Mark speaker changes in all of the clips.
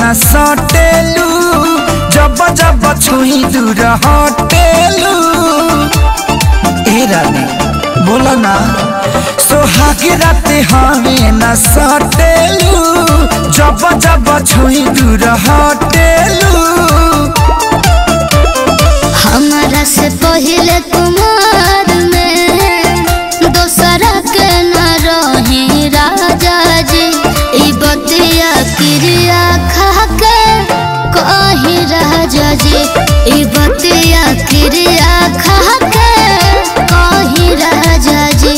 Speaker 1: न सटेलू जब जब छुई दूर हटेलू ए रानी बोलो ना सोहाग रात हमें न सटेलू जब जब छुई दूर हटेलू
Speaker 2: हमारा से पहले कुमार में दोसरा के न रही राजा जी ई बतिया क्रिया खा के कही राजा जी ई बतिया क्रिया खा के कही राजा जी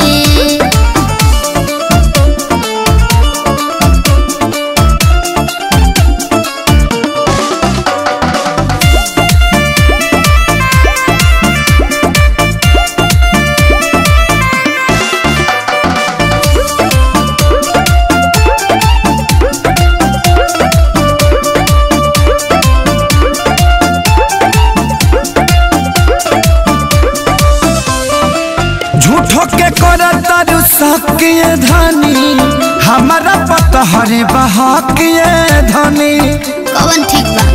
Speaker 1: झूठो के कर तारू सकिए धनी हमारा पता हरे बहाकिए धनी
Speaker 2: कवन ठीक बा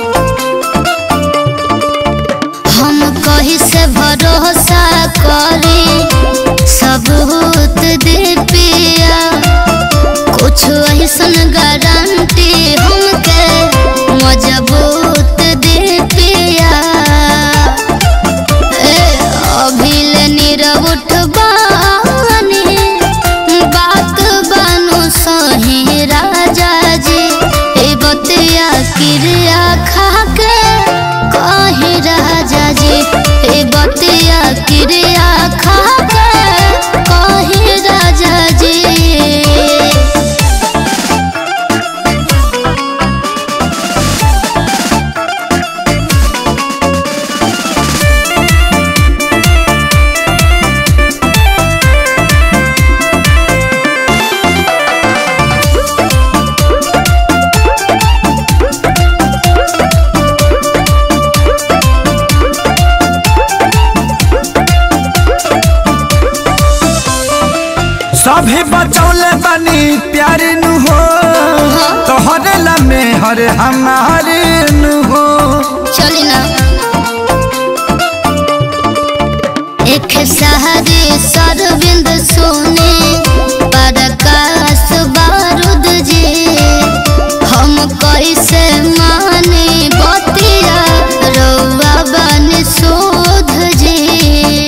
Speaker 2: हम कही से भरोसा करी सबूत दे पिया कुछ ऐसन गारंटी हमके मजबूत दे पिया ए अभिल नीरव उठबानी बात बानु सही राजा जी ए बतिया क्रिया खा के कही राजा जी ए बतिया क्रिया खा के कही राजा जी
Speaker 1: सभे बचौले बनी प्यार नु हो तोहरे लमे हरे हमारे नु हो
Speaker 2: चली ना एक सहारे सरविंद सोने प्रकाश बारूद जी हम कैसे माने बतिया रौआ बन शोध जी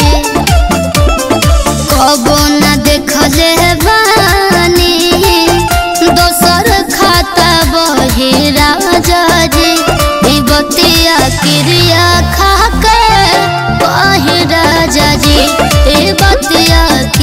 Speaker 2: कबो न देखले बानी दोसर खाता बही राजा जी ई बतिया क्रिया खा के बही राजा जी ई बतिया